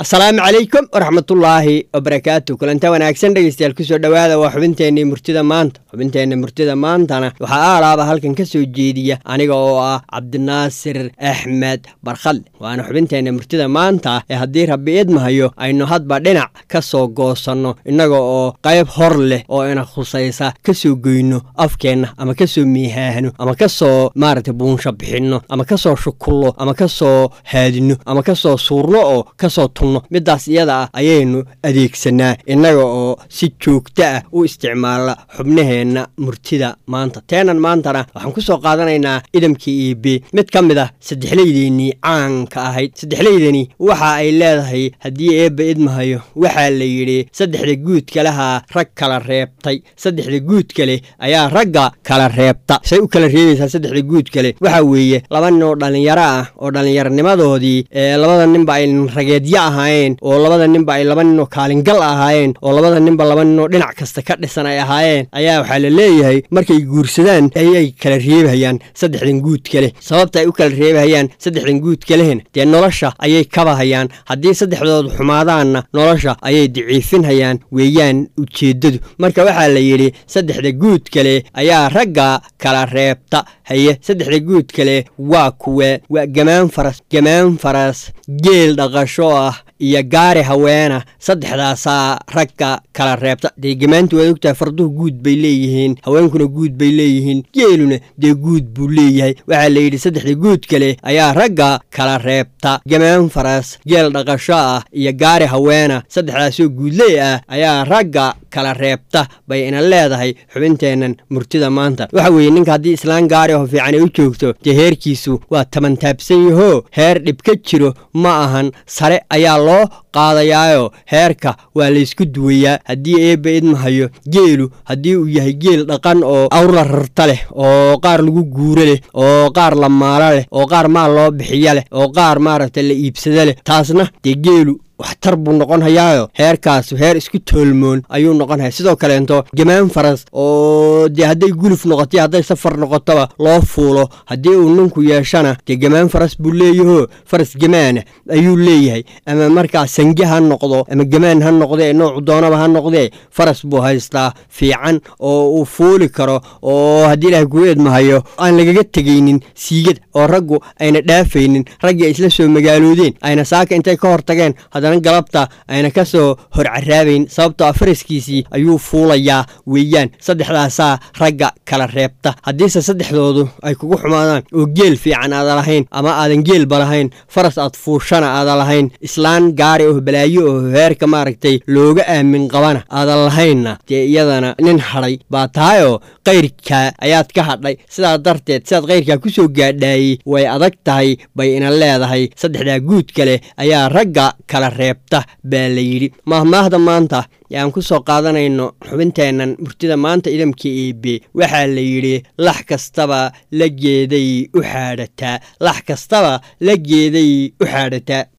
asalaamu calaykum waraxmatullaahi wabarakaatu kulanta wanaagsan dhegeystayaal kusoo dhowaada waa xubinteenii murtida maanta xubinteenna murtida maantana waxaa aalaaba halkan ka soo jeediya aniga oo ah cabdinaasir axmed barkhadle waana xubinteenna murtida maanta ee haddii rabbi idmahayo aynu hadba dhinac ka soo goosanno innaga oo qayb hor leh oo ina khusaysa ka soo goyno afkeenna ama ka soo miihaahno ama ka soo maaragtay buunsha bixinno ama ka soo shukullo ama ka soo haadinno ama ka soo suurno oo kasoo tunno middaas iyada ah ayaynu adeegsanaa innaga oo si joogto ah u isticmaala xubnaheenna murtida maanta teenan maantana waxaan ku soo qaadanaynaa idamkii iibe mid ka mid ah saddexlaydeennii caanka ahayd saddexlaydani waxa ay leedahay haddii eebba idmahayo waxaa la yidhi saddexda guudka lahaa rag kala reebtay saddexda guud kale ayaa ragga kala reebta say u kala reebaysaa saddexda guud kale waxaa weeye laba nin oo dhallinyaro ah oo dhallinyaronimadoodii ee labada ninba ay rageedyo ahaayeen oo labada ninba ay laba nin oo kaalingal ahaayeen oo labada ninba laba nin oo dhinac kasta ka dhisan ay ahaayeen ayaa waxaa la leeyahay markay guursadaan ayay kala reebahayaan saddexdan guud kale sababta ay u kala reebahayaan saddexdan guud kalehena dee nolosha ayay kabahayaan haddii saddexdoodu xumaadaanna nolosha ayay daciifinhayaan weeyaan ujeeddadu marka waxaa la yidhi saddexda guud kale ayaa ragga kala reebta haye saddexda guud kale waa kuwe waa gamaan faras gamaan faras geel dhaqasho ah iyo gaari haweena saddexdaasaa ragga kala reebta dee gamaantu waad ogtahay farduhu guud bay leeyihiin haweenkuna guud bay leeyihiin geeluna dee guud buu leeyahay waxaa la yidhi saddexda guud kale ayaa ragga kala reebta gamaan faras geel dhaqasho ah iyo gaari haweena saddexdaasoo guudley ah ayaa ragga kala reebta bay ina leedahay xubinteennan murtida maanta waxa weeye ninka haddii islaan gaari oo fiican ay u joogto dee heerkiisu waa tabantaabsan yahoo heer dhib ka jiro ma ahan sare ayaa loo qaadayaayo heerka waa laysku duwayaa haddii eebba idmahayo geelu haddii uu yahay geel dhaqan oo awrla rarta leh oo qaar lagu guuro leh oo qaar la maalo leh oo qaar maal loo bixiyo leh oo qaar maaragtay la iibsado leh taasna dee geelu waxtar buu noqon hayaayo heerkaas heer isku toolmoon ayuu noqon haya sidoo kaleento gamaan faras oo dee hadday guluf noqoto hadday safar noqotoba loo fuulo haddii uu ninku yeeshana dee gamaan faras buu leeyahoo faras gamaana ayuu leeyahay ama markaa sange ha noqdo ama gamaan ha noqdee noocu doonaba ha noqdee faras buu haystaa fiican oo uu fuuli karo oo haddii ilaahay kuu eedmahayo aan lagaga tegaynin siigada oo raggu ayna dhaafaynin raggii ay isla soo magaaloodeen ayna saaka intay ka hortageen haddana galabta ayna ka soo hor caraabayn sababtoo a faraskiisii ayuu fuulayaa weeyaan saddexdaasaa ragga kala reebta haddiise saddexdoodu ay kugu xumaadaan oo geel fiican aada lahayn ama aadan geelba lahayn faras aad fuushana aada lahayn islaan gaari oo balaayo oo heerka maaragtay looga aamin qabana aadan lahaynna dee iyadana nin hadhay baa tahayoo kayrkaa ayaad ka hadhay sidaa darteed sidaad kayrkaa ku soo gaadhaayey way adag tahay bay ina leedahay saddexdaa guud kale ayaa ragga kala reebta baa la yidhi maahmaahda maanta ee aan ku soo qaadanayno xubinteennan murtida maanta idamka eebe waxaa la yidhi lax kastaba la geeday u xaadhataa lax kastaba la geeday u xaadhataa